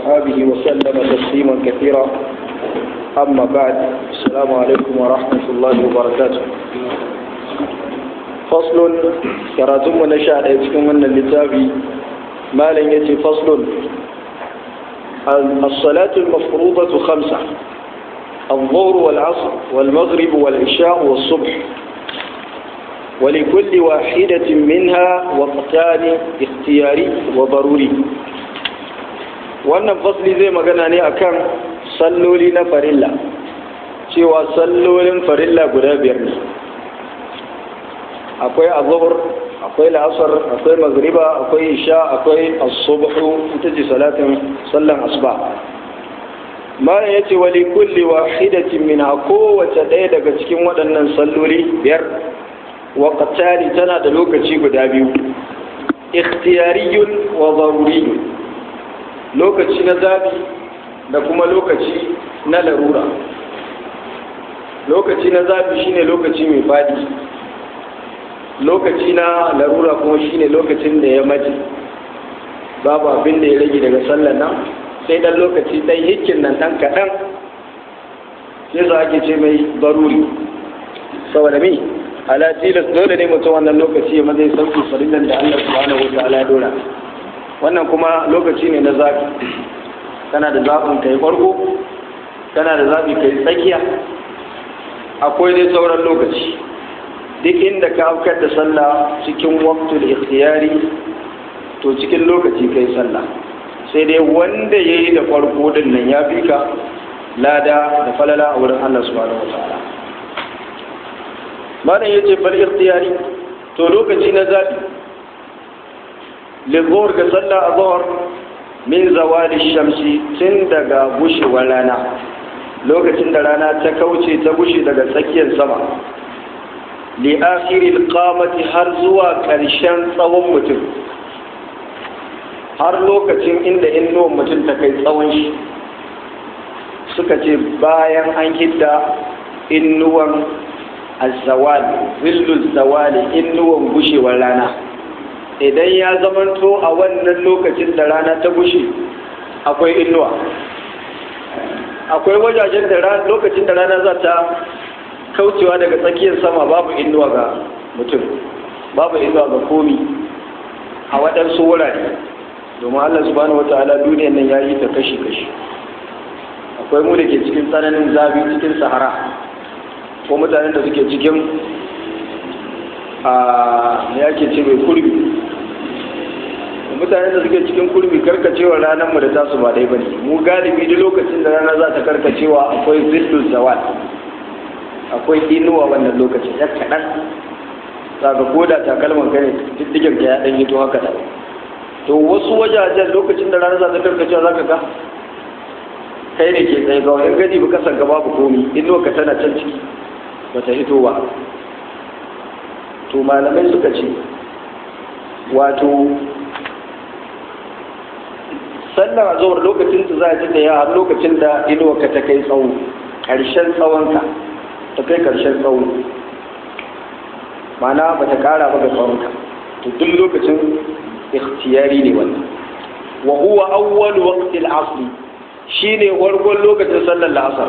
وأصحابه وسلم تسليما كثيرا أما بعد السلام عليكم ورحمة الله وبركاته فصل كراتم نشاء يتكون من اللتابي ما لن يتي فصل الصلاة المفروضة خمسة الظهر والعصر والمغرب والعشاء والصبح ولكل واحدة منها وقتان اختياري وضروري wannan fasli zai magana ne akan salloli na farilla cewa sallolin farilla guda biyar ne akwai azhar akwai la'asar akwai magriba akwai isha akwai as-subhu ita ce salatin sallan asuba mara yace wali kulli wahidatin min kowace ɗaya daga cikin waɗannan salloli biyar waqtani tana da lokaci guda biyu ikhtiyariyun wa daruriyun lokaci na zabi da kuma lokaci na larura lokaci na zabi shine lokaci mai fadi lokaci na larura kuma shine lokacin da ya mace babu abin da ya rage daga sallar nan sai dan lokaci dan hikin nan dan kaɗan sai za ake ce mai baruri saboda me ala tilas dole ne mutum wannan lokaci ya mazai sauki farillan da Allah subhanahu wa ta'ala ya dora wannan kuma lokaci ne na zafi kana da zafin kai farko kana da zafi kai tsakiya akwai dai sauran lokaci duk inda ka aukar da sallah cikin waqtul ikhtiyari to cikin lokaci kai sallah sai dai wanda yayi da farko din nan ya fi ka lada da falala a wurin Allah subhanahu wa ta'ala malam yace fal ikhtiyari to lokaci na zabi lizhur ga sallah azhar min zawali shamsi tun daga bushewar rana lokacin da rana ta kauce ta bushe daga tsakiyar sama li akhiril qamati har zuwa ƙarshen tsawon mutum har lokacin inda innuwan mutum ta kai tsawon shi suka ce bayan an hidda innuwan azawali zillul zawali innuwan bushewar rana idan ya zamanto a wannan lokacin da rana ta bushe akwai innuwa akwai wajajen da lokacin da rana za ta kaucewa daga tsakiyar sama babu innuwa ga mutum babu innuwa ga komi a waɗansu wurare domin allah subhanahu wata'ala duniyar nan ya yi ta kashi-kashi akwai mu da ke cikin tsananin zafi cikin sahara ko mutanen da suke cikin a ya ke ce mai kurbi mutanen da suke cikin kurbi karkacewa ranar mu da tasu ba dai bane mu galibi duk lokacin da rana za ta karkacewa akwai zillul zawal akwai inuwa wannan lokacin ya kaɗan saka koda takalman ka ne diddigen ka ya ɗan yi to haka da to wasu wajajen lokacin da rana za ta karkacewa za ka ga kai ne ke tsaye ga wani gani ba kasan ka babu komi inuwa ka tana can ciki ba ta hito ba to malamai suka ce wato sallar zuwar lokacin da za a ji da ya har lokacin da inuwa ka ta kai tsawo ƙarshen tsawonka ta kai ƙarshen tsawo mana ba ta ƙara ba ga tsawonka to duk lokacin ikhtiyari ne wannan wa huwa awwal waqti al-asr shine wargon lokacin sallar la'asar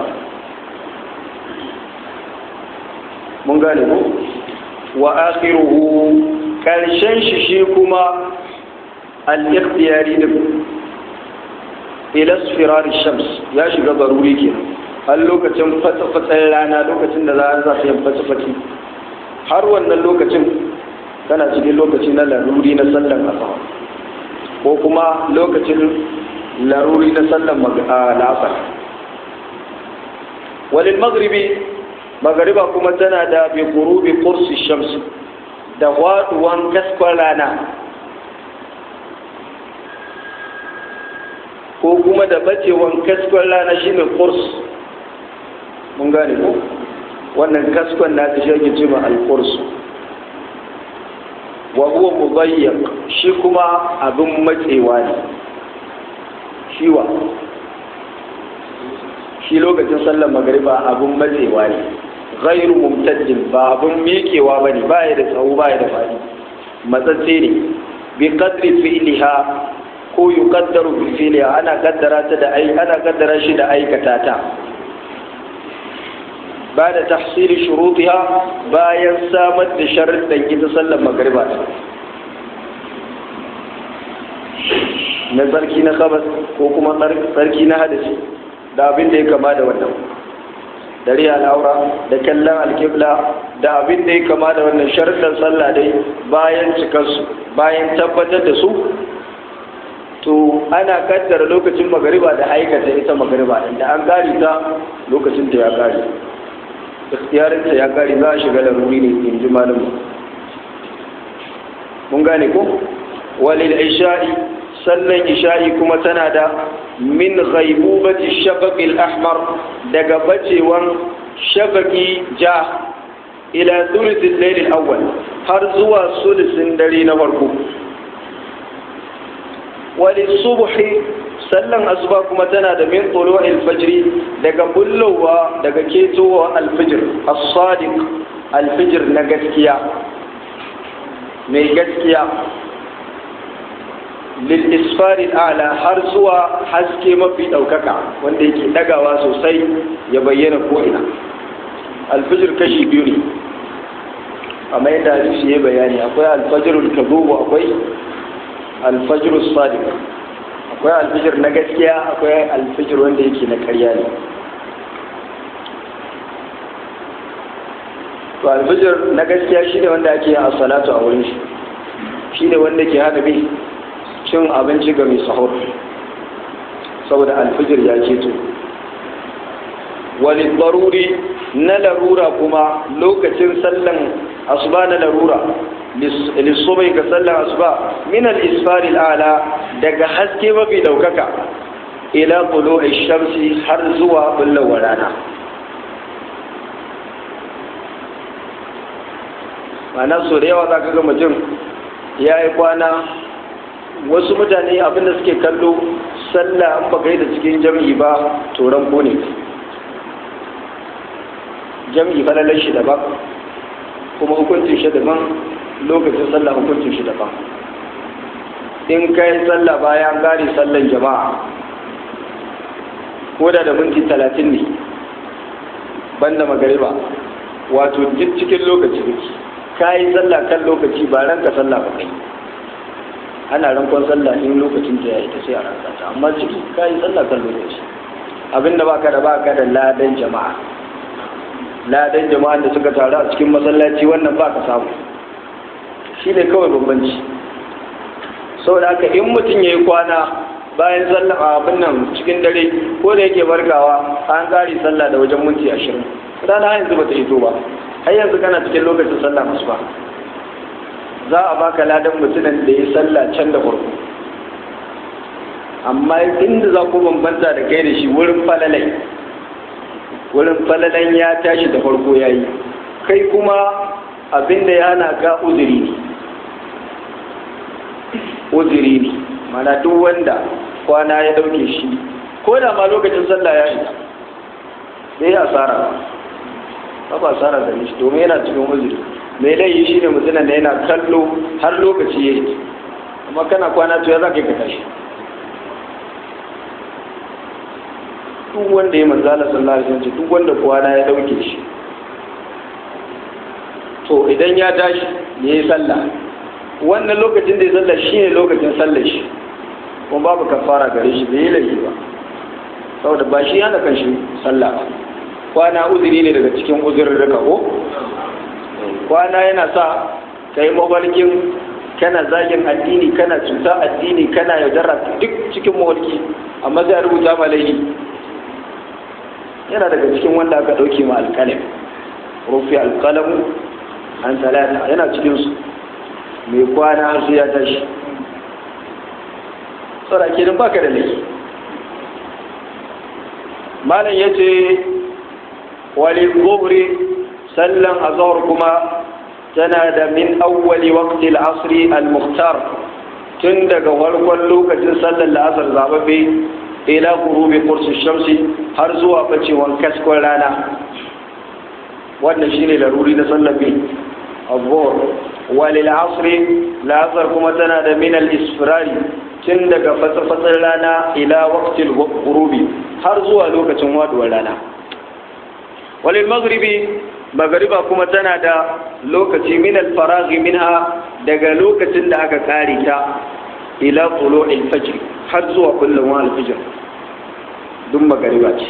mun gane ko wa akhiruhu karshen shi shi kuma al-ikhtiyari din ila isfirar shams ya shiga zaruri kenan har lokacin fatsa-fatsan rana lokacin da za a ta yin fatsa-fatsi har wannan lokacin kana cikin lokaci na laruri na sallan asar ko kuma lokacin laruri na sallan la'asar walil maghribi magariba kuma tana da bi gurubi kursi shams da waduwan kaskon rana ko kuma da bacewan kaskon rana shine kurs mun gane ko wannan kaskon na ta shage ce ma al-kurs wa huwa mudayyaq shi kuma abin matsewa ne shiwa shi lokacin sallar magariba abin matsewa ne ghairu mumtajjin ba abin miƙewa ba ne ba ya da tsawo ba ya da faɗi matsatse ne bi qadri fi'liha ko yuqaddaru bi fi'liha ana kaddara ta da ai ana kaddara shi da aikata ta ba da tahsili shurutiha bayan samar da sharuɗan ita sallar magriba na tsarki na kabas ko kuma tsarki na hadasi da abin da ya kama da wannan dare al'aura da kallon alkibla da abin da ya kama da wannan sharuɗan sallah dai bayan cikarsu bayan tabbatar da su to ana kaddara lokacin magariba da aikata ita magariba da an gari ta lokacin da ya gari ikhtiyarinta ya gari za a shiga laruri ne in ji malamu mun gane ko walil isha'i sallan isha'i kuma tana da min ghaibubati shafaqil ahmar daga bacewan shafaqi ja ila thuluthil layl al-awwal har zuwa sulusin dare na farko walil subhi sallan asuba kuma tana da min tulu'il fajri daga bullowa daga ketowa al-fajr as-sadiq al-fajr na gaskiya mai gaskiya lil'isfarin ala har zuwa haske mafi ɗaukaka wanda yake ɗagawa sosai ya bayyana ko'ina alfijir kashi biyu ne amma yadda hadisi ya bayani akwai alfajirul kazubu akwai alfajirul sadiq akwai alfijir na gaskiya akwai alfijir wanda yake na ƙarya ne to alfijir na gaskiya shi ne wanda ake yin as-salatu a wurin shi shi ne wanda ke hana bi cin abinci ga mai sahur saboda alfijir ya ceto wani daruri na larura kuma lokacin sallan asuba na larura lissobai ga sallan asuba min al-isfari ala daga haske mafi daukaka ila kulo shamsi har zuwa bullawar rana ma'ana so da yawa za ka ga mutum ya yi kwana wasu mutane abinda suke kallo sallah an baka yi da cikin jam'i ba turan ko ne jam'i falalar shi daban kuma hukuncin shi daban lokacin sallah hukuncin shi daban in ka yi sallah bayan gari sallan jama'a ko da da minti talatin ne banda magariba wato duk cikin lokaci ka yi sallah kan lokaci ba ranka sallah ba kai ana rankon sallah in lokacin ta yayi ta sai a ranka ta amma ciki ka yi sallah kan lokaci abinda baka da baka da ladan jama'a ladan jama'a da suka taru a cikin masallaci wannan baka samu shi ne kawai bambanci saboda haka in mutum ya yi kwana bayan sallah abin nan cikin dare ko da yake barkawa an kare sallah da wajen minti ashirin rana yanzu bata hito ba har yanzu kana cikin lokacin sallah masu ba za a baka ladan mutumin da ya sallah can da farko amma inda za ku bambanta da kai da shi wurin falalai wurin falalan ya tashi da farko ya yi kai kuma abinda ya na ga uzuri ne uzuri ne mana duk wanda kwana ya dauke shi ko da ma lokacin sallah ya isa bai yi asara ba ba asara gare shi domin yana cikin uzuri mai laifi shi ne mutumin da yana kallo har lokaci ya yi amma kana kwana to ya za ka yi ka tashi duk wanda ya manzala sallallahu alaihi wasallam duk wanda kwana ya dauke shi to idan ya tashi ya yi sallah wannan lokacin da ya sallah shi ne lokacin sallar shi kuma babu kafara gare shi bai yi laifi ba saboda ba shi yana kan shi sallah ba kwana uzuri ne daga cikin uzurin rika ko kwana yana sa ka yi mawalkin kana zagin addini kana cuta addini kana yaudara duk cikin mawalki amma zai rubuta ma laifi yana daga cikin wanda aka ɗauke ma alƙalam rufi alƙalamu an talata yana cikinsu mai kwana har sai ya tashi tsara kenan baka da laifi malam ya ce wali gobri sallan azhar kuma tana da min awwali waqti al-asr al-mukhtar tun daga farkon lokacin sallar la'asar zababe ila gurubi kursu shamsi har zuwa bacewan kaskon rana wannan shine laruri na sallabi abubuwar walil asri la'asar kuma tana da min al-isfirari tun daga fatsafatsar rana ila waqtil ghurubi har zuwa lokacin waduwar rana walil maghribi magariba kuma tana da lokaci min alfaraghi minha daga lokacin da aka kare ta ila tulu'il fajr har zuwa kullum al-fajr duk magariba ce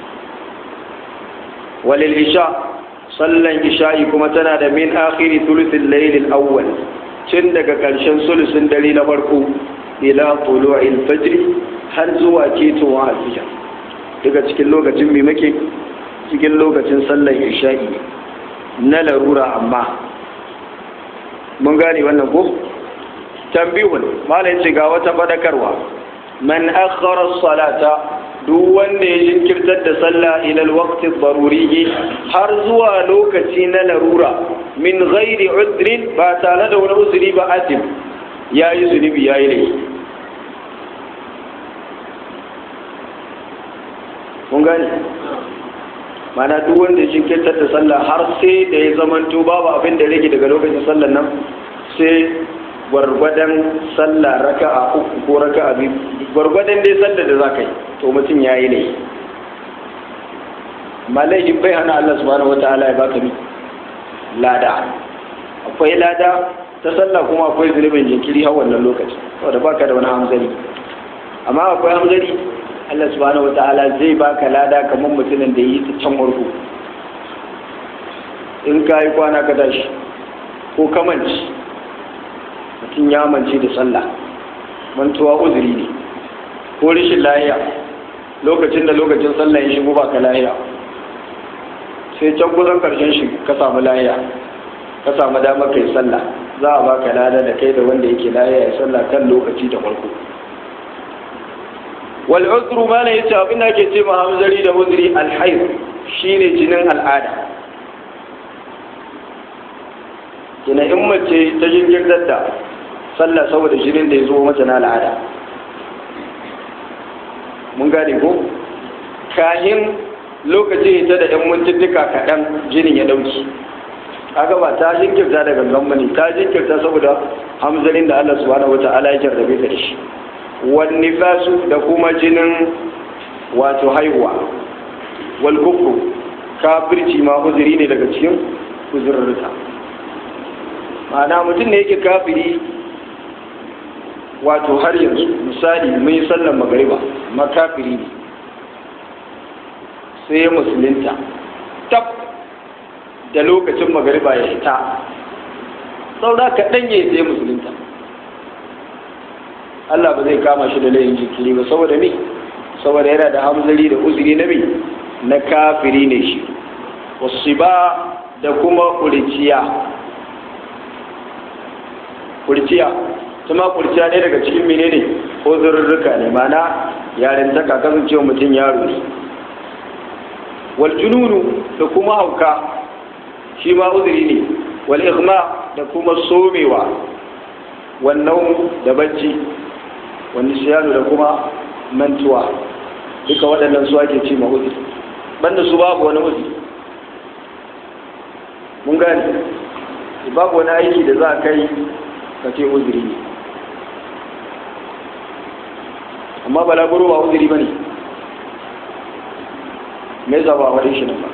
walil isha sallan isha'i kuma tana da min akhiri thuluthil layl al-awwal tun daga karshen sulusun dare na farko ila tulu'il fajr har zuwa ketowa al-fajr daga cikin lokacin mai muke cikin lokacin sallar isha'i na larura amma mun gane wannan ko tambihun malai ce ga wata fadakarwa man akhara salata duk wanda ya jinkirtar da sallah ila alwaqti daruri har zuwa lokaci na larura min ghairi udrin ba tare da wani uzuri ba atim yayi zunubi yayi laifi mun gane mana duk wanda ya jinkirtar da sallah har sai da ya zamanto babu abin da rage daga lokacin sallar nan sai gwargwadon sallah raka'a uku ko raka'a biyu gwargwadon dai sallar da za ka yi to mutum ya yi ne malayin bai hana Allah subhanahu wa ta'ala ya baka mi lada akwai lada ta sallah kuma akwai zunubin jinkiri har wannan lokaci saboda baka da wani hamzari amma akwai hamzari Allah subhanahu wata'ala zai baka lada kamar mutumin da yi ta can warko in ka yi kwana ka tashi ko kamanci mutum ya mance da sallah mantuwa uzuri ne ko rashin lahiya lokacin da lokacin sallah ya shigo baka lahiya sai can kusan karshen shi ka samu lahiya ka samu damar kai sallah za a baka lada da kai da wanda yake lahiya ya sallah kan lokaci da farko wal uzru ma ne yace abin da ake ce ma hamzari da uzri al hayd shine jinin al'ada kina in mace ta jinkirtar da sallah saboda jinin da ya zo mata na al'ada mun gane ko kahin lokacin ta da yan mintuttuka kaɗan jinin ya ɗauki kaga ba ta jinkirta da gangan bane ta jinkirta saboda hamzarin da Allah subhanahu wataala ya jarrabe ta da shi wan nifasu da kuma jinin wato haihuwa wal kufru kafirci ma uzuri ne daga cikin uzurrurta ma'ana mutum ne yake kafiri wato har yanzu misali mai sallan magariba ma kafiri ne sai musulunta tab da lokacin magariba ya ita saura kaɗan ya sai musulunta Allah ba zai kama shi da layin jikiri ba saboda me saboda yana da hamzari da uzuri na me na kafiri ne shi wasu ba da kuma kuriciya kuriciya kuma kuriciya ne daga cikin menene uzurruka ne mana yaren ta kasancewa mutum yaro ne wal jununu da kuma hauka shi ma uzuri ne wal igma da kuma somewa wannan da bacci wani siyanu da kuma mantuwa duka waɗannan su ake ce ma uzuri banda su babu wani uzuri mun gani babu wani aiki da za a kai ka ce uzuri ne amma balaguro ba uzuri ba ne me za ba wadin shi nan ba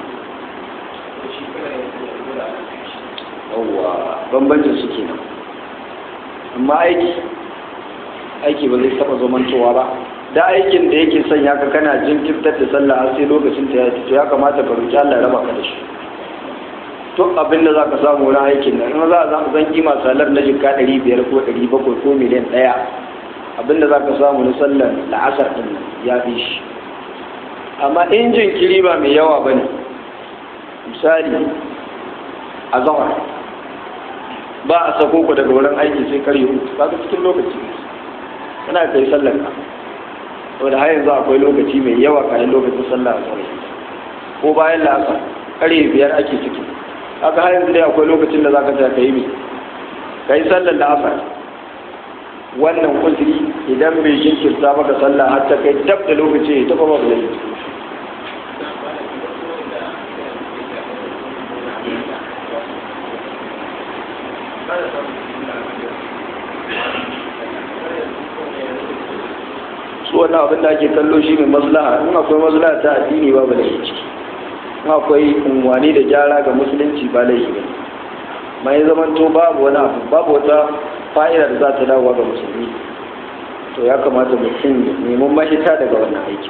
yawwa bambancin su ke nan amma aiki aiki ba zai taba zamantowa ba da aikin da yake sanya ka kana jinkirtar da sallah har sai lokacin ta ya to ya kamata ka roki Allah ya raba ka da shi to abin da zaka samu wurin aikin nan in za a zan kima salar na jikka 500 ko 700 ko miliyan ɗaya abin da zaka samu na sallar la'asar din ya fi shi amma in jinkiri ba mai yawa bane misali a zawar ba a sako ku daga wurin aiki sai karye hutu ba cikin lokaci kana kai sallar ka saboda har yanzu akwai lokaci mai yawa kayan lokacin sallah a tsare ko bayan la'asar karye biyar ake ciki haka har yanzu dai akwai lokacin da zaka tsaya kai mai kai sallar la'asar wannan uzuri idan bai jinkirta maka sallah har ta kai dab da lokaci ya taba ba da su wannan abin da ake kallo shi ne maslaha in akwai maslaha ta addini babu da ciki in akwai unwani da gyara ga musulunci ba laifi ne mai zamanto babu wani abu babu wata fa'ida da za ta dawo ga musulmi to ya kamata mutum neman mahita daga wannan aiki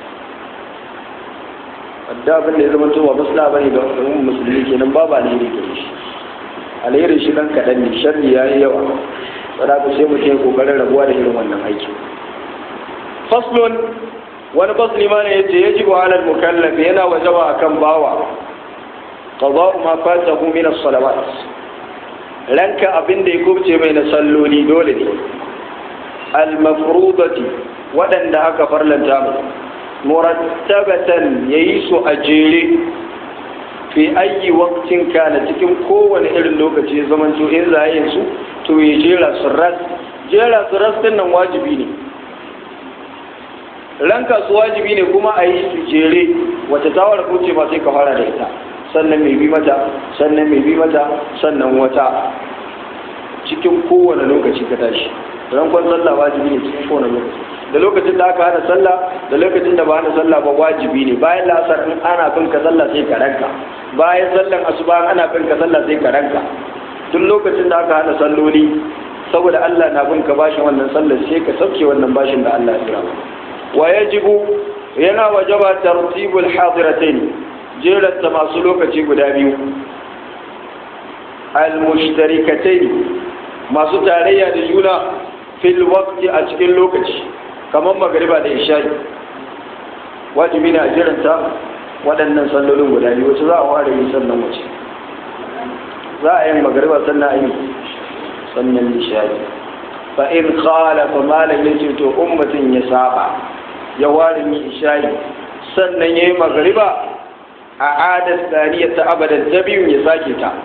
wadda abin da ya zama ba maslaha bane ga musulmi kenan babu alheri gare shi alherin shi dan kaɗan ne sharri ya yi yawa sadaka sai mutum ya kokarin rabuwa da irin wannan aiki faslun wani fasli ma ne ya ce yajibu ala mukallaf yana wajaba akan bawa qada'u ma fatahu min as-salawat ranka abin da ya kubce mai na salloli dole ne al-mafrudati waɗanda aka farlanta mu murattabatan yayi su a jere fi ayi waktin kana cikin kowane irin lokaci zaman to in za yin su to ya jera su ras jera su ras din nan wajibi ne ranka su wajibi ne kuma a yi su jere wata tawar kuce ba sai ka fara da ita sannan mai bi mata sannan mai bi mata sannan wata cikin kowane lokaci ka tashi rankon sallah wajibi ne cikin kowane lokaci da lokacin da aka hana sallah da lokacin da ba hana sallah ba wajibi ne bayan la'asar in ana bin ka sallah sai ka ranka bayan sallan asuba ana bin ka sallah sai ka ranka duk lokacin da aka hana salloli saboda Allah na bin ka bashin wannan sallar sai ka sauke wannan bashin da Allah ya wa yajibu yana wajaba tartibul hadiratayn jeranta masu lokaci guda biyu al-mushtarikatayn masu tarayya da juna fil waqti a cikin lokaci kamar magariba da isha'i wajibi ne a jiranta waɗannan sallolin guda biyu wacce za a ware yi sannan wace za a yin magariba sannan a yi sannan isha'i fa in khala fa malam ya ce to ummatin ya saba ya ware yi isha'i sannan ya yi magariba a adar tsariya ta abadan ta biyun ya sake ta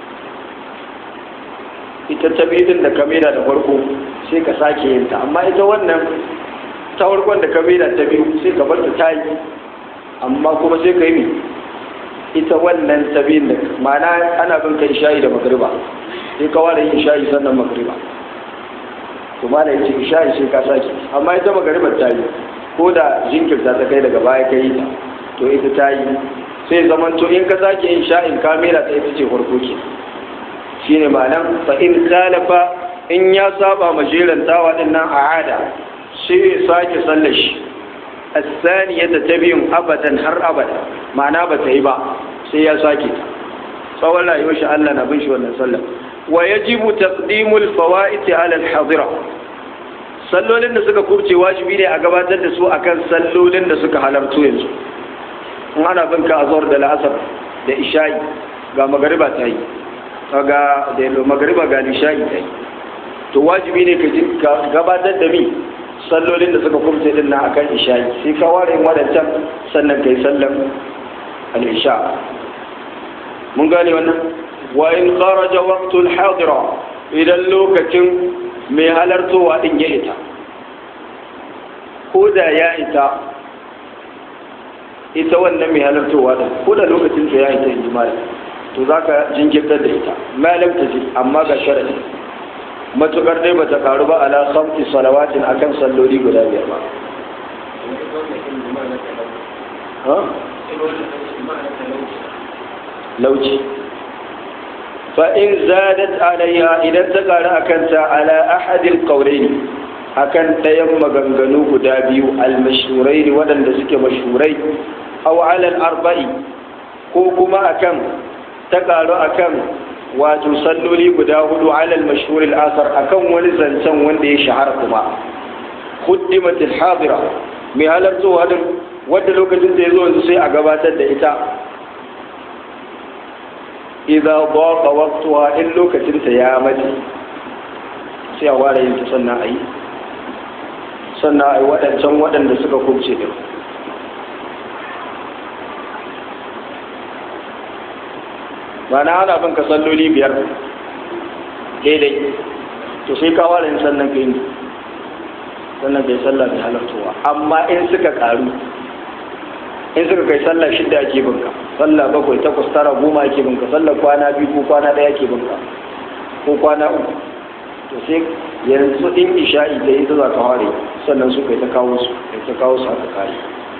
ita ta biyun da kamera da farko sai ka sake yin ta amma ita wannan ta farkon da kamera ta biyu sai ka bar ta ta yi amma kuma sai ka yi ita wannan ta biyun da ma'ana ana bin kai shayi da magariba sai ka ware yin shayi sannan magariba to ma da yace shayi sai ka sake amma ita magariba ta yi ko da jinkirta ta kai daga baya ka yi ta to ita ta yi sai zaman to in ka sake yin sha'in kamera ta ita ce farko ke shine ma'anan fa in khalafa in ya saba ma jerantawa din nan a ada sai ya sake sallar shi asaniyata ta biyun abadan har abada ma'ana ba ta yi ba sai ya sake ta tsawon rayuwar shi Allah na bin shi wannan sallar wa yajibu taqdimul fawaiti ala al-hadira sallolin da suka kubce wajibi ne a gabatar da su akan sallolin da suka halartu yanzu in ana bin ka azhar da la'asar da isha'i ga magariba ta yi ga da magariba ga isha'i ta yi to wajibi ne ka gabatar da mi sallolin da suka kumce din na akan isha'i sai ka ware wadancan sannan kai sallan al-isha mun gane wannan wa in kharaja waqtul hadira idan lokacin mai halartowa din ya ita ko da ya ita ita wannan mai halartowa din ko da lokacin ta ya ita in jima'i to zaka jinkirtar da ita malam ta ji amma ga sharadi matukar dai bata karu ba ala khamsi salawatin akan salloli guda biyar ba lauci fa in zadat alayha idan ta karu akan ta ala ahadil qawlayn akan ɗayan maganganu guda biyu al-mashhurai waɗanda suke mashhurai aw ala al-arba'i ko kuma akan ta karu akan wato salloli guda hudu alal mashhur al-asar akan wani zancen wanda ya shahara kuma khuddimat al-hadira mai halarta wadin wanda lokacin da yazo yanzu sai a gabatar da ita idza daqa waqtuha in lokacin ta ya mace sai a ware yin ta sannan ayi sannan ayi wadancan wadanda suka kubce din ba na ana bin ka salloli biyar daidai to sai ka ware sannan ka yi sannan ka yi sallah mai halartowa amma in suka karu in suka kai sallah shida ake binka sallah bakwai takwas tara goma ake binka sallah kwana biyu ko kwana ɗaya ake binka ko kwana uku to sai yanzu in isha'i da ita za ta ware sannan su kai ta kawo su kai ta kawo su aka kare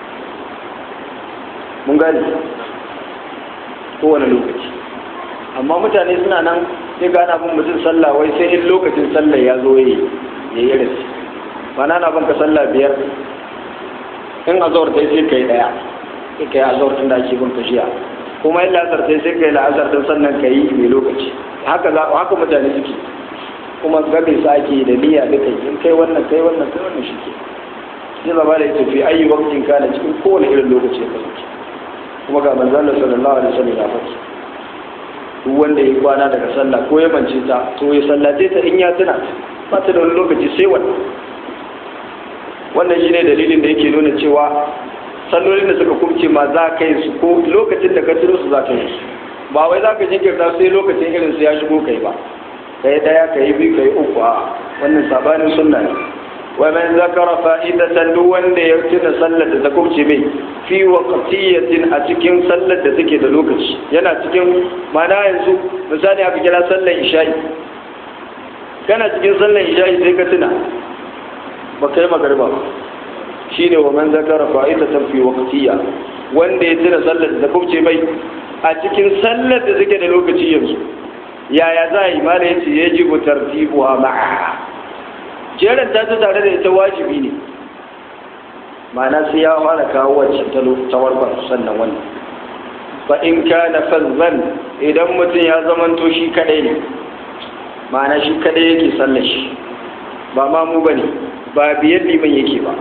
mun gane kowane lokaci amma mutane suna nan sai gana bin mutum sallah wai sai in lokacin sallah ya zo ya yi rasu mana na banka sallah biyar in azawar ta sai kai daya sai kai azawar tun da ake bin kashiya kuma in la'asar sai sai kai la'asar din sannan ka yi mai lokaci haka za haka mutane suke kuma gabe su ake da niyya duka in kai wannan kai wannan kai wannan shike sai zama da ita fi ayi waktin kana cikin kowane irin lokaci ya kasance kuma ga manzon Allah sallallahu alaihi wasallam ya faɗi duk wanda ya kwana daga sallah ko ya mance ta to ya sallace ta in ya tuna ba ta da wani lokaci sai wannan wannan shine dalilin da yake nuna cewa sallolin da suka kubce ma za ka yi su ko lokacin da ka tuno su za ka yi su ba wai za ka jinkirta sai lokacin irin su ya shigo kai ba ka yi daya ka yi biyu ka yi uku a wannan sabanin sunna ne wa man zakara fa'idatan duk wanda ya tuna sallar da ta kubce mai fi waqtiyatin a cikin sallar da take da lokaci yana cikin mana yanzu misali aka kira sallar isha'i kana cikin sallar isha'i sai ka tuna ba kai magariba ba shine wa man zakara fa'idatan fi waqtiya wanda ya tuna sallar da ta kubce mai a cikin sallar da take da lokaci yanzu yaya za a yi ma da yace yajibu tartibuha ma'a jeran ta tare da ita wajibi ne ma'ana sai ya fara kawo wacce ta tawarbar sannan wannan fa in kana fazzan idan mutum ya zamanto shi kadai ne ma'ana shi kadai yake sallar shi ba ma mu bane ba biyan liman yake ba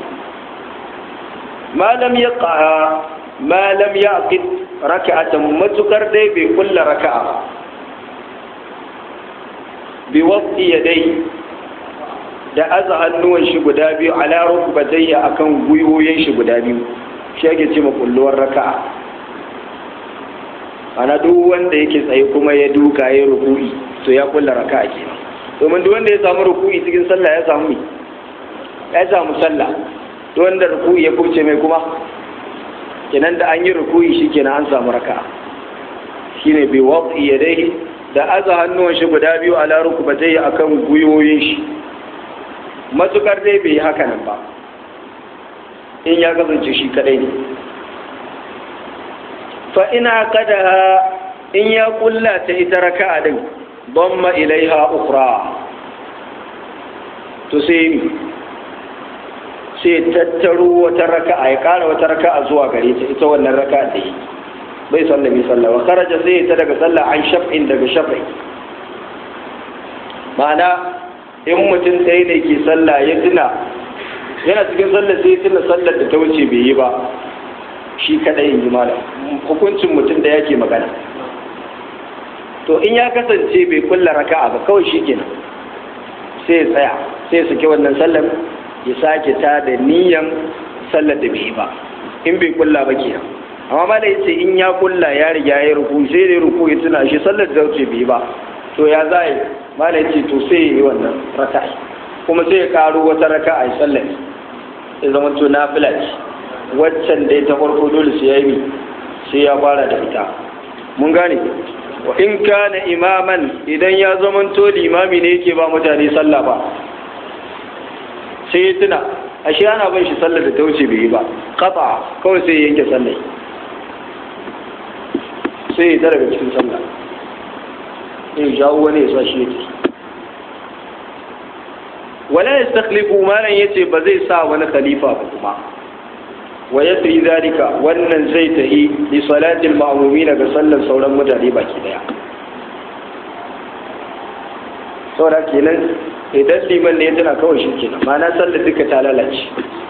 malam ya ƙara malam ya aqid raka'atan matukar dai bai kulla raka'a ba bi waqti yadai da aza hannuwan shi guda biyu ala rukbatayya akan gwiwoyin shi guda biyu shi ake ce makulluwar raka'a ana duk wanda yake tsaye kuma ya duka ya ruku'i to ya kulla raka'a kenan domin duk wanda ya samu ruku'i cikin sallah ya samu ya samu sallah duk wanda ruku'i ya kubce mai kuma kenan da an yi ruku'i shi kenan an samu raka'a shine bi waqti yadayhi da aza hannuwan shi guda biyu ala rukbatayya akan gwiwoyin shi matukar dai bai yi haka nan ba in ya kasance shi kadai ne fa ina kada in ya kulla ta ita raka'a din damma ilaiha ukhra to sai sai tattaro wata raka'a ya kara wata raka'a zuwa gare ta ita wannan raka'a da yi bai sallami sallah wa kharaja sai ta daga sallah an shaf'in daga shaf'i ma'ana in mutum ɗaya ne ke sallah ya tuna yana cikin sallah sai ya tuna sallar da ta wuce bai yi ba shi kadai in ji malam hukuncin mutum da yake magana to in ya kasance bai kulla raka'a ba kawai shi kenan sai ya tsaya sai ya saki wannan sallar ya sake ta da niyan sallar da bai yi ba in bai kulla ba kenan amma ma da yace in ya kulla ya riga ya ruku sai da ruku ya tuna shi sallar da wuce bai yi ba to ya za yi mala ce to sai ya yi wannan raka'a kuma sai ya karo wata raka'a ya sallar ya zama to na ce waccan da ta farko dole sai ya yi sai ya fara da ita mun gane wa in kana imaman idan ya zama to limami ne yake ba mutane sallah ba sai ya tuna ashe ana ban shi sallar da ta wuce bai yi ba kafa kawai sai ya yanke sallar sai ya daga cikin sallah in jawo wani ya sashi yake wala ya stakhlifu malan yace ba zai sa wani khalifa ba kuma wa yasri zalika wannan zai tahi li salatil ma'mumin ga sallar sauran mutane baki daya saboda kenan idan liman ne ya tana kawai shi kenan ma'ana sallar duka ta lalace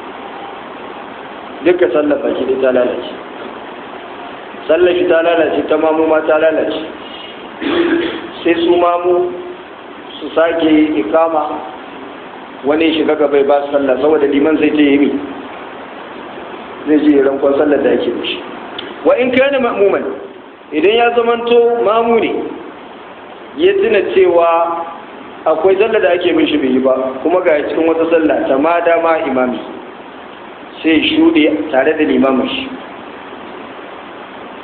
duka sallar baki daya ta lalace sallar shi ta lalace ta mamu ma ta lalace sai su mamu su sake ikama wani shiga gaba ba su sallah saboda liman zai ce yi zai ji rankon sallar da ake mishi wa in kana ma'muman idan ya zamanto mamu ne ya tuna cewa akwai sallar da ake mishi bai yi ba kuma ga cikin wata sallah ta ma dama imami sai shuɗe tare da limamin shi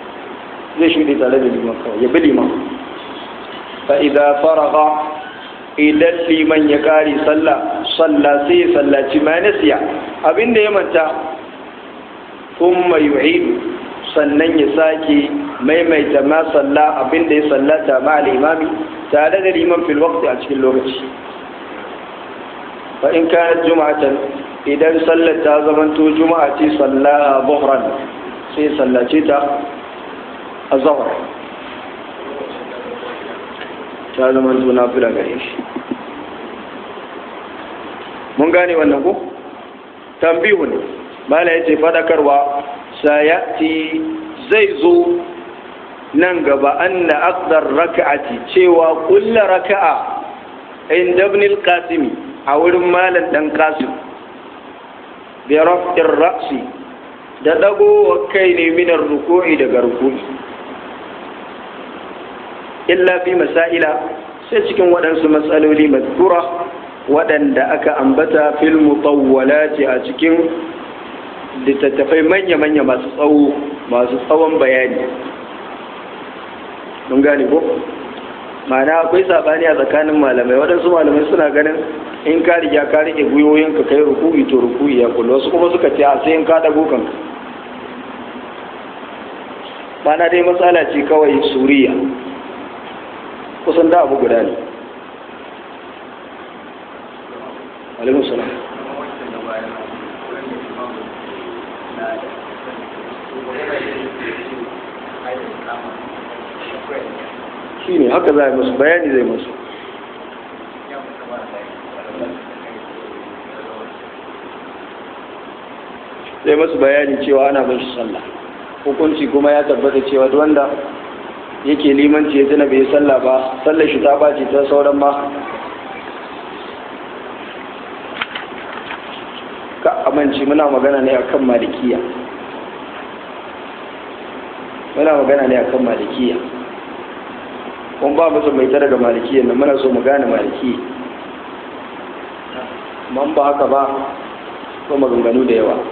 zai shuɗe tare da liman kawai ya bi liman fa idza faraga idan liman ya kare sallah sallah sai ya sallaci ma nasiya abinda ya manta kuma yu'idu sannan ya sake maimaita ma sallah abinda ya sallata ma al-imami tare da liman fil waqti a cikin lokaci fa in kanat juma'atan idan sallar ta zamanto juma'a ce sallaha zuhran sai sallace ta a zahar ta zamanto na fila gare shi mun gane wannan ko tambihun mala yace fadakarwa sayati zai zo nan gaba anna aqdar raka'ati cewa kullu raka'a inda ibn al-qasimi a wurin malam dan qasim bi raf'ir ra'si da dago kai ne minar ruku'i daga ruku'i illa fi masaila sai cikin waɗansu matsaloli mazkura waɗanda aka ambata fil mutawwalati a cikin littattafai manya-manya masu tsawo masu tsawon bayani mun gane ko ma'ana akwai sabani a tsakanin malamai waɗansu malamai suna ganin in ka riga ka rike gwiwoyin ka kai ruku'i to ruku'i ya kullu wasu kuma suka ce a sai in ka dago kanka ma'ana dai matsala ce kawai suriya kusan da abu guda ne alamun salam shi ne haka za a yi musu bayani zai musu zai masu bayani cewa ana bashi sallah hukunci kuma ya tabbata cewa duk wanda yake limanci ya tuna bai sallah ba sallar shi ta bace ta sauran ma ka amince muna magana ne akan malikiya muna magana ne akan malikiya kun ba musu mai ta daga malikiya nan muna so mu gane maliki man ba haka ba ko maganganu da yawa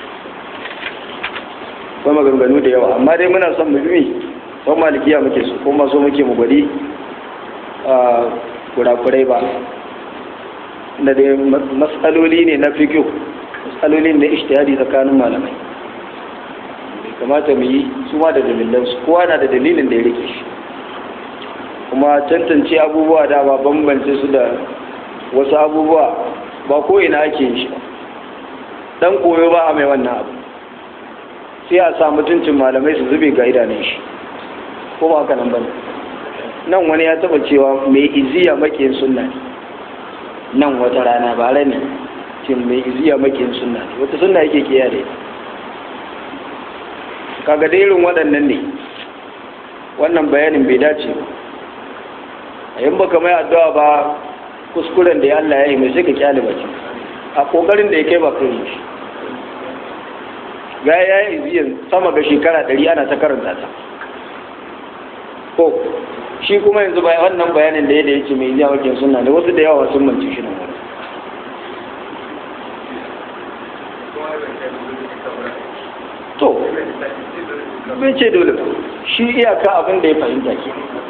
ko maganganu da yawa amma dai muna son mu bi ko malikiya muke so ko ma so muke mu gwadi a kurakurai ba da dai matsaloli ne na fiqh matsaloli ne na ijtihadi tsakanin malamai kamata mu yi su ma da dalilansu kowa na da dalilin da ya rike shi kuma tantance abubuwa da ba bambance su da wasu abubuwa ba ko ina ake yin shi ba dan koyo ba a mai wannan abu sai a sa mutuncin malamai su zube ga idanun shi ko ba haka nan bane nan wani ya taba cewa mai iziya makiyin sunna ne nan wata rana ba ne ce mai iziya makiyin sunna ne wata sunna yake kiyaye da ita kaga da irin waɗannan ne wannan bayanin bai dace ba a yin baka mai addu'a ba kuskuren da ya Allah ya yi mai sai ka kyale baki a kokarin da ya kai ba kai shi ga ya yi ziyan sama ga shekara ɗari ana ta karanta ta ko shi kuma yanzu bai wannan bayanin da ya da yake mai ziyan wakin suna da wasu da yawa sun manci shi nan to bai ce dole shi iyaka abin da ya fahimta ke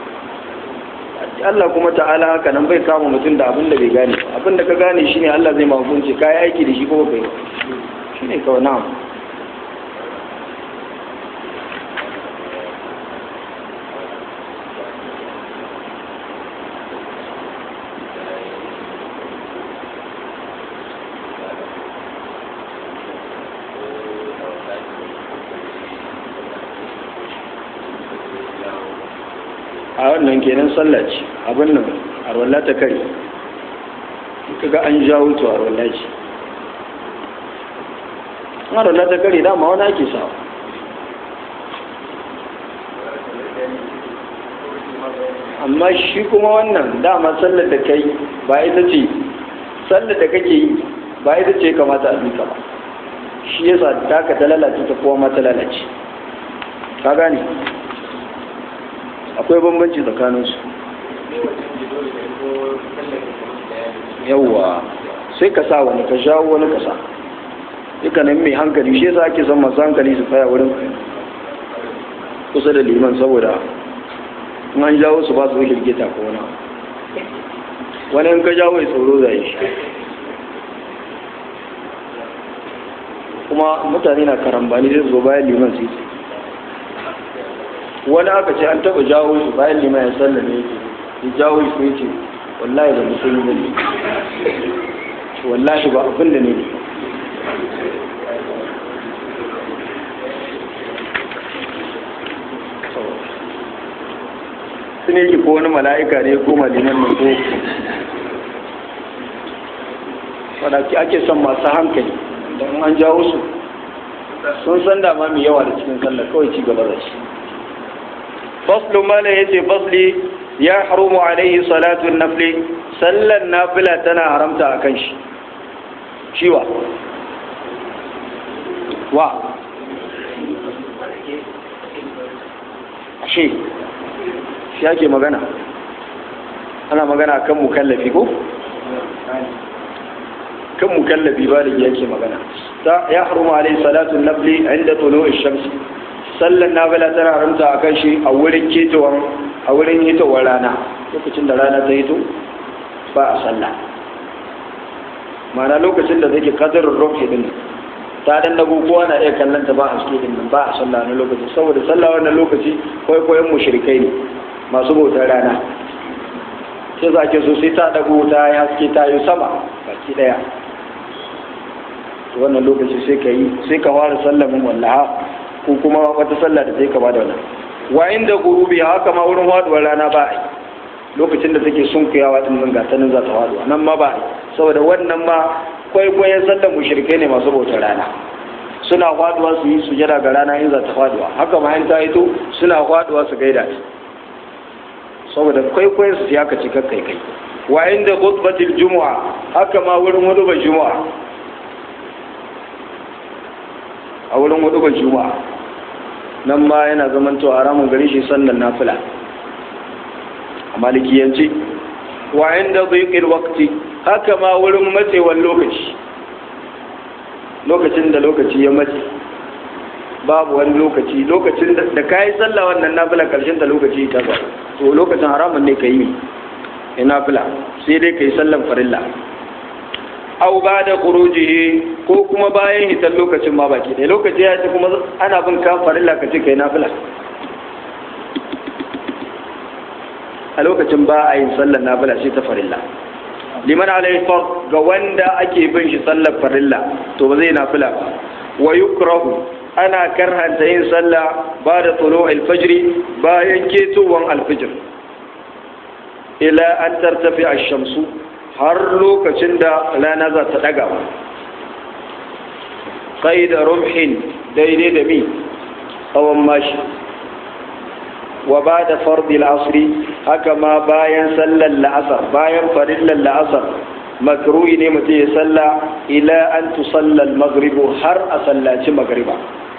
Allah kuma ta'ala haka nan bai kama mutum da abin da bai gane abin da ka gane shi ne Allah zai mahukunci ka yi aiki da shi ko bai shi ne kawai na'am a wannan kenan sallah ce abin nan arwalla ta kare kaga an jawo to arwalla ce arwalla ta kare dama wani ake sawa amma shi kuma wannan dama sallar da kai ba ita ce sallar da kake yi ba ita ce kamata a duka ba shi yasa taka ta lalace ta kowa ma ta lalace ka gane akwai bambanci tsakaninsu yawwa sai ka sa wani ka jawo wani ka sa dukkanin mai hankali shi yasa ake son masu hankali su tsaya wurin kusa da liman saboda in an jawo su ba su girgita ko wani wani in ka jawo ya tsoro zai shi kuma mutane na karambani zai zo bayan liman su wani aka ce an taba jawo shi bayan liman ya sallame yake ya jawo shi ya ce wallahi ba musulmi ba ne wallahi ba abin da ne ne su ne ki ko wani mala'ika ne ko maliman ne ko wadaki ake son masu hankali don an jawo su sun san dama mai yawa da cikin sallah kawai ci gaba da shi faslu mala ya ce fasli ya harumu alaihi salatun nafli sallan nafila tana haramta a kan shi shiwa wa shi shi ake magana ana magana kan mukallafi ko kan mukallafi ba da yake magana ta ya haruma alai salatu nafli inda tulu shamsi sallan nafila tana haramta a kan shi a wurin ketowar a wurin hitowar rana lokacin da rana ta hito ba a sallah ma'ana lokacin da take kadarin rufi din ta dan dago kowa na iya kallon ta ba a suke din nan ba a sallah na lokacin saboda sallah wannan lokaci kwaikwayon mushrikai ne masu bautar rana sai za ke so sai ta dago ta ya haske ta yi sama baki daya wannan lokaci sai ka yi sai ka fara sallamin wallaha ko kuma wata sallah da sai ka bada wannan wa inda gurubi haka ma wurin faduwar rana ba a lokacin da take sunkuyawa din nan gata nan za ta faduwa nan ma ba a saboda wannan ma kwaikwayon sallar mushrikai ne masu bautar rana suna faduwa su yi sujada ga rana in za ta faduwa haka ma in ta hito suna faduwa su gaida ta saboda kwaikwayon su ya kaci kakkai kai wa inda khutbatil jumu'a haka ma wurin hudubar jumu'a a wurin hudubar juma'a nan ma yana zaman to haramun gari shi sallan nafila a malikiyance wa inda dhiqil waqti haka ma wurin matsewar lokaci lokacin da lokaci ya mace babu wani lokaci lokacin da kayi sallah wannan nafila karshen ta lokaci ta ba to lokacin haramun ne ka yi nafila sai dai ka yi sallan farilla au ba da kurujihi ko kuma bayan hitar lokacin ma baki ɗaya lokaci ya ce kuma ana bin kan farilla ka ce kai nafila a lokacin ba a yin sallar nafila sai ta farilla liman alayhi fard ga wanda ake bin shi sallar farilla to ba zai nafila ba wa yukrahu ana karhanta yin sallah ba da tsoro alfajiri bayan ketowar alfijir ila an tartafi a shamsu har lokacin da rana za ta daga kai da rumhin daidai da mi tsawon mashi wa ba da fardi asri haka ma bayan sallar la'asar bayan farillar la'asar makruhi ne mutum ya salla ila an tusallal magribu har a sallaci magriba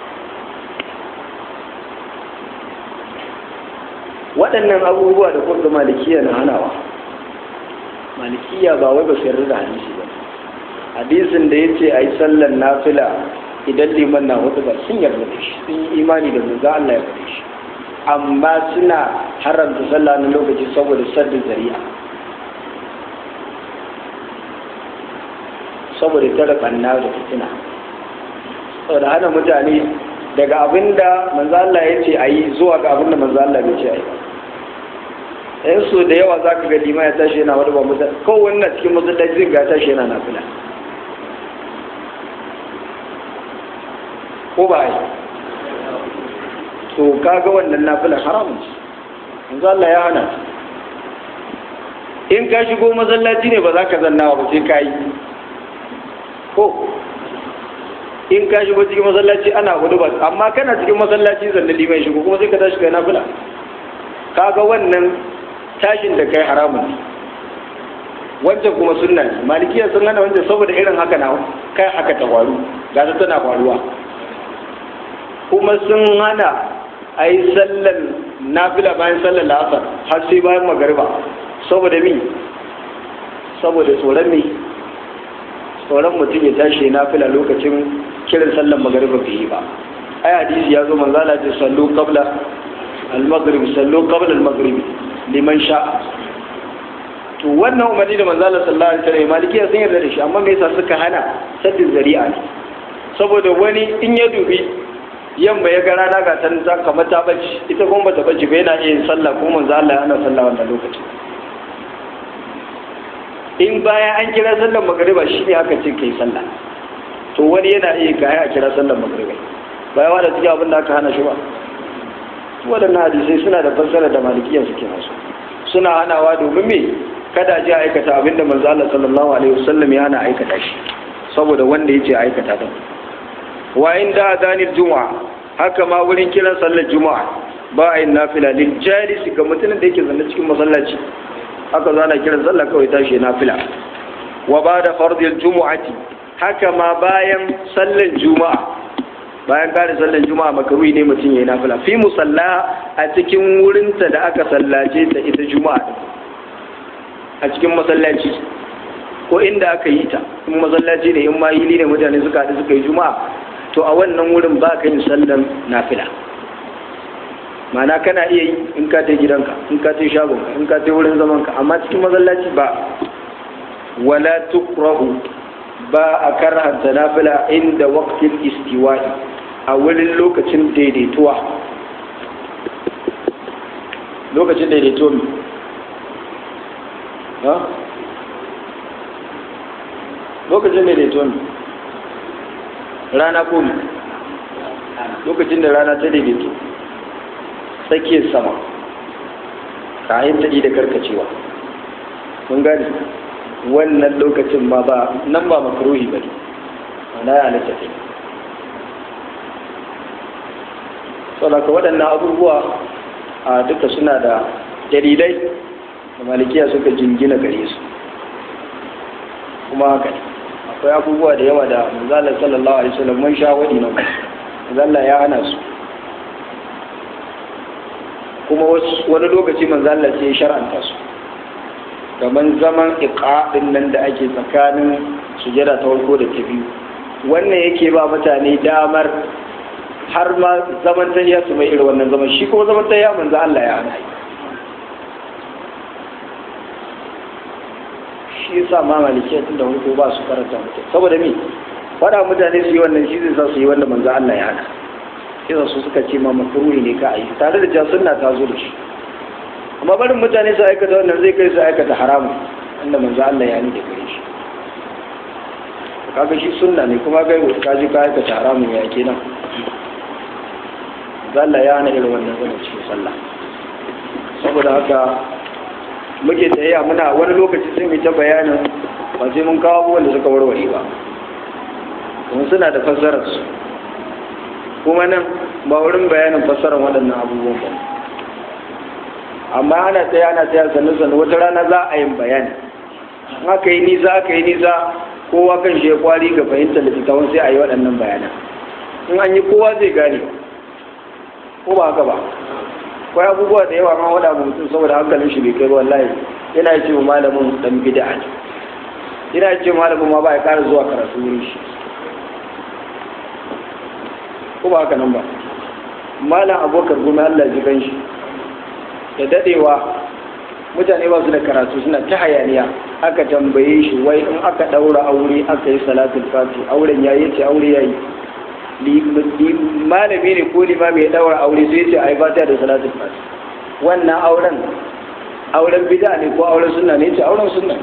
waɗannan abubuwa da kuma malikiya na hanawa malikiya ba wai ba su yarda da hadisi ba hadisin da ya ce a yi sallar nafila idan liman na hudu ba sun yarda da shi sun yi imani da manzo Allah ya faɗi shi amma suna haramta sallah na lokaci saboda saddin zari'a saboda tara banna da fitina saboda hana mutane daga abinda manzo Allah ya ce a yi zuwa ga abinda manzo Allah bai ce a yi yan so da yawa za ka ga lima ya tashi yana wani ba mutane kawai na cikin masallaci zai ga tashi yana nafila ko ba yi to kaga wannan nafilan haramun manzo Allah ya hana in ka shigo masallaci ne ba za ka zanna ba sai ka yi ko in ka shigo cikin masallaci ana hudu ba amma kana cikin masallaci zanna liman shigo kuma sai ka tashi kai nafila kaga wannan tashin da kai haramun ne wancan kuma sunna ne malikiya sun hana wancan saboda irin haka na kai haka ta faru ga ta tana faruwa kuma sun hana a yi sallan nafila bayan sallan la'asar har sai bayan magariba saboda mi saboda tsoron mi tsoron mutum ya tashi nafila lokacin kiran sallan magariba bai yi ba ai hadisi ya zo manzala ce sallu qabla al-maghrib sallu qabla al-maghrib liman sha to wannan umarni da manzo Allah sallallahu alaihi wasallam malikiya sun yarda da shi amma me yasa suka hana saddin zari'a ne saboda wani in ya dubi yamma ya ga rana ga ta ta kamar ta bacci ita kuma bata bacci ba yana iya yin sallah kuma manzo Allah yana sallah wannan lokacin in bayan an kira sallar magariba shi ne aka ce kai sallah to wani yana iya gaya a kira sallar magariba bayan wanda suke abin da aka hana shi ba waɗannan hadisai suna da fassara da malikiya suke masu suna hanawa domin me kada ji a aikata abinda manzo Allah sallallahu alaihi wasallam ya hana aikata shi saboda wanda yace aikata din wa inda adanil juma'a haka ma wurin kiran sallar juma'a ba a yin nafila lil jalisi ga mutumin da yake zanne cikin masallaci haka zana kiran sallah kawai tashi nafila wa ba da fardil jumu'ati haka ma bayan sallar juma'a bayan kare sallar juma'a makaruhi ne mutum ya yi nafila fi musalla a cikin wurinta da aka sallace ta ita juma'a a cikin masallaci ko inda aka yi ta in masallaci ne in ma yili ne mutane suka haɗu suka yi juma'a to a wannan wurin ba ka yin sallar nafila mana kana iya yi in ka ta gidanka in ka ta shagonka in ka ta wurin zamanka amma cikin masallaci ba wala tukrahu ba a karhanta nafila inda waqtil istiwa'i a wurin lokacin daidaituwa lokacin daidaituwa ne ha lokacin daidaituwa ne rana ko ne lokacin da rana ta daidaito tsakiyar sama kayan ta da karkacewa mun gani wannan lokacin ma ba nan ba makaruhi ba ne na ya halitta ta saboda waɗannan abubuwa a duka suna da dalilai da malikiya suka jingina gare su kuma haka ne akwai abubuwa da yawa da manzalar sallallahu alaihi wasallam mun sha wadi na manzala ya hana su kuma wani lokaci manzala sai ya shar'anta su kamar zaman iqa'in nan da ake tsakanin sujada ta farko da ta biyu wannan yake ba mutane damar har ma zaman tayya su mai irin wannan zaman shi kuma zaman tayya manzo Allah ya hana shi yasa ma malikiya tun da farko ba su karanta mutum saboda me fada mutane su yi wannan shi zai sa su yi wanda manzo Allah ya hana sai su suka ce ma makruhi ne ka ayi tare da cewa sunna ta zo da shi amma barin mutane su aikata wannan zai kai su aikata haramun wanda manzo Allah ya ni da gare shi kaga shi sunna ne kuma kai ka ji ka aikata haramun ya kenan Allah ya hana irin wannan zama cikin sallah saboda haka muke tsayayya muna wani lokaci sai mu ta bayanin ba sai mun kawo abubuwan da suka warware ba kuma suna da fassarar su kuma nan ba wurin bayanin fassarar waɗannan abubuwan ba amma ana tsaya ana tsaya sannu sannu wata rana za a yin bayani in aka yi nisa aka yi nisa kowa kan shi ya kwari ga fahimtar littattafan sai a yi waɗannan bayanan in an yi kowa zai gane ko ba haka ba akwai abubuwa da yawa ma wada mutum saboda hankalin shi bai kai ba wallahi yana ce wa malamin dan bid'a ne yana ce malamin ma ba ya ƙara zuwa karatu wurin shi ko ba haka nan ba malam abokar gumi Allah ji kan shi da dadewa mutane ba su da karatu suna ta hayaniya aka tambaye shi wai in aka daura aure aka yi salatul fati auren yayi ce aure yayi malami ne ko limami ya daura aure sai ce ai fatiha da salatul fati wannan auren auren bid'a ne ko auren sunna ne ce auren sunna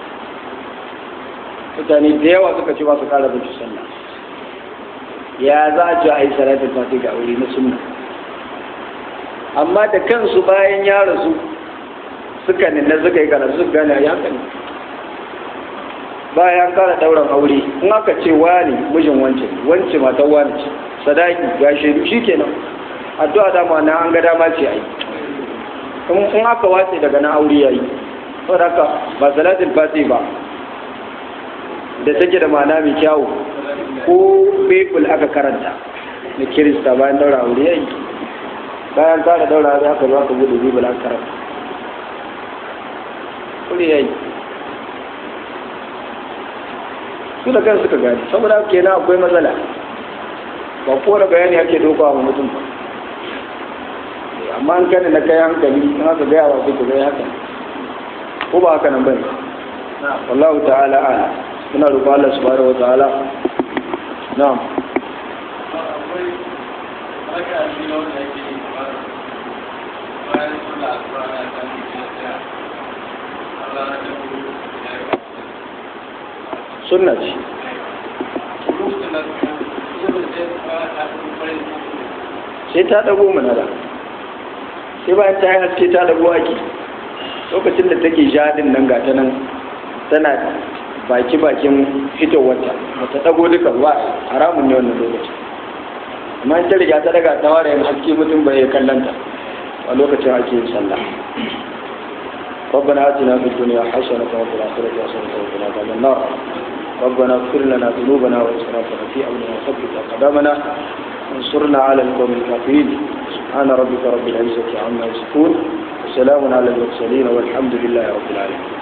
mutane da yawa suka ce ba su kara bin sunna ya za a ci ai salatul fati ga aure na sunna amma da kansu bayan ya rasu suka nuna suka yi karatu suka gane ya haka ne bayan kara dauran aure in aka ce wani mijin wance wance matan wani ce sadaki ya shaidu shi kenan addu'a dama na an ga dama ce ai in aka wace daga na aure yayi saboda haka ba salatul fati ba da take da ma'ana mai kyawu ko bebul aka karanta na kirista bayan daura aure yayi bayan kara daura aure aka zo aka bude bebul aka karanta aure yayi su da kansu suka gani saboda haka kenan akwai matsala ba kowane bayani ake dokawa wa mutum ba amma an kane na kai hankali in aka gaya wa sai ka gaya haka ko ba haka nan bane wallahu ta'ala ala muna roƙon Allah subhanahu wa ta'ala na'am sunna ce sai ta dago mana da sai bayan ta yi haske ta dago ake lokacin da take jadin nan ga ta nan tana baki bakin fitowarta ba ta dago duka ba haramun ne wannan lokacin amma in ta riga ta daga ta ware yin haske mutum bai kallanta a lokacin ake yin sallah ربنا آتنا في الدنيا حسنة وفي الآخرة حسنة وقنا عذاب النار ربنا اغفر لنا ذنوبنا وإسرافنا في أمرنا وثبت أقدامنا وانصرنا على القوم الكافرين سبحان ربك رب العزة عما يصفون وسلام على المرسلين والحمد لله رب العالمين